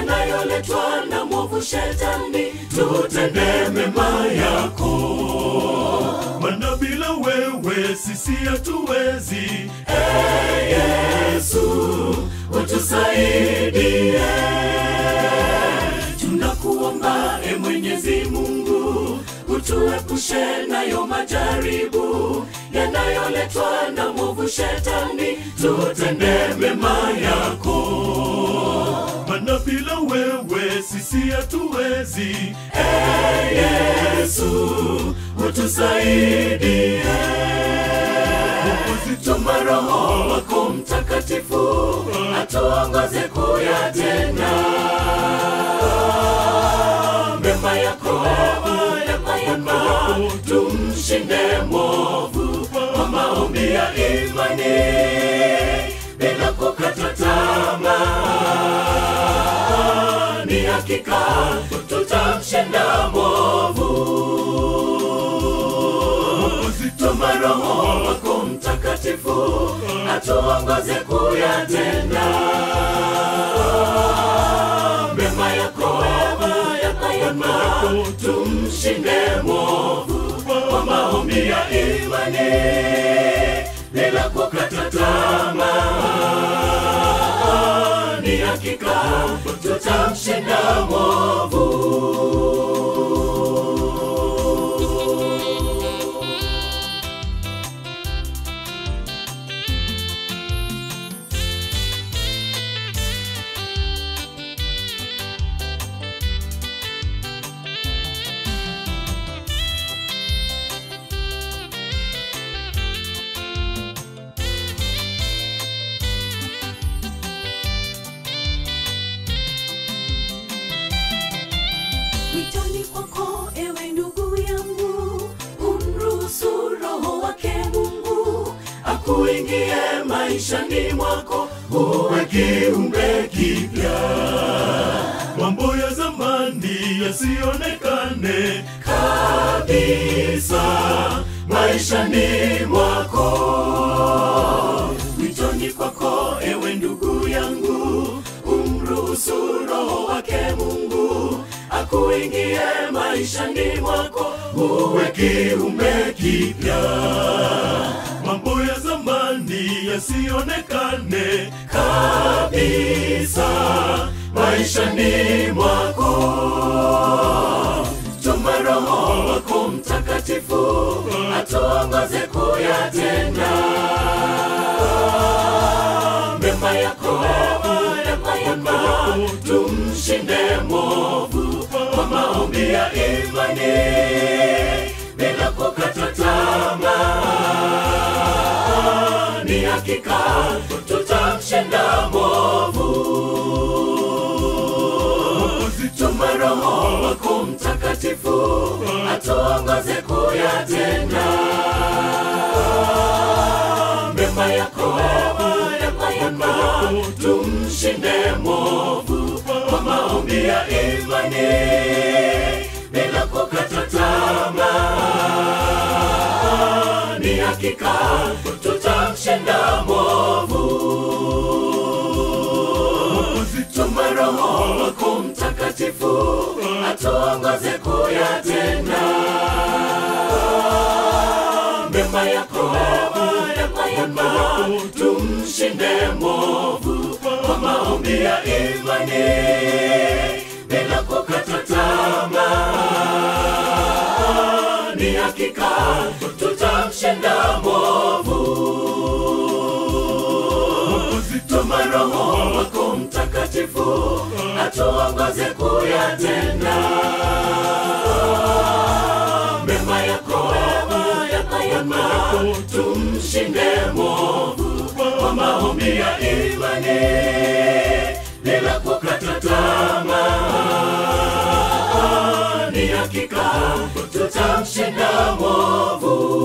yanayoletwa na mwovu shetani tutende mema yako Maana bila wewe sisi hatuwezi. Ee yesu utusaidie tunakuomba e mwenyezi mungu utuepushe nayo majaribu yanayoletwa na mwovu shetani tutende mema yako Maana bila wewe sisi hatuwezi. Ee yesu utusaidie tuma roho wako mtakatifu atuongoze kuyatenda mema yako mema yako tumshinde mwovu kwa maombi ya imani bila kukata tamaa ni hakika tutamshinda mwovu tuma roho wako mtakatifu atuongoze kuyatenda mema yako mema yako tumshinde mwovu kwa maombi ya imani bila kukata tamaa ni hakika tutamshinda mwovu witoni kwako ewe ndugu yangu umruhusu roho wake mungu akuingie maishani mwako uwe kiumbe kipya Mambo ya zamani yasionekane kabisa maishani mwako witoni kwako ewe ndugu yangu umruhusu roho wake mungu akuingie maishani mwako uwe kiumbe kipya mambo ya zamani yasionekane kabisa maishani mwako tuma roho wako mtakatifu atuongoze kuyatenda mema yako mema yako tumshinde mwovu kwa maombi ya imani bila kukata tamaa ni hakika tutamshinda mwovu tuma roho wako mtakatifu atuongoze kuyatenda mema yako mema yako tumshinde mwovu kwa maombi ya imani bila kukata tamaa ni hakika tutamshinda mwovu tuma roho wako mtakatifu atuongoze kuyatenda mema yako mema yako tumshinde mwovu kwa maombi ya imani bila kukata tamaa ni hakika tutamshinda mwovu tuma roho wako mtakatifu atuongoze kuyatenda mema yako mema yako tumshinde mwovu kwa maombi ya imani bila kukata tamaa ni hakika tutamshinda mwovu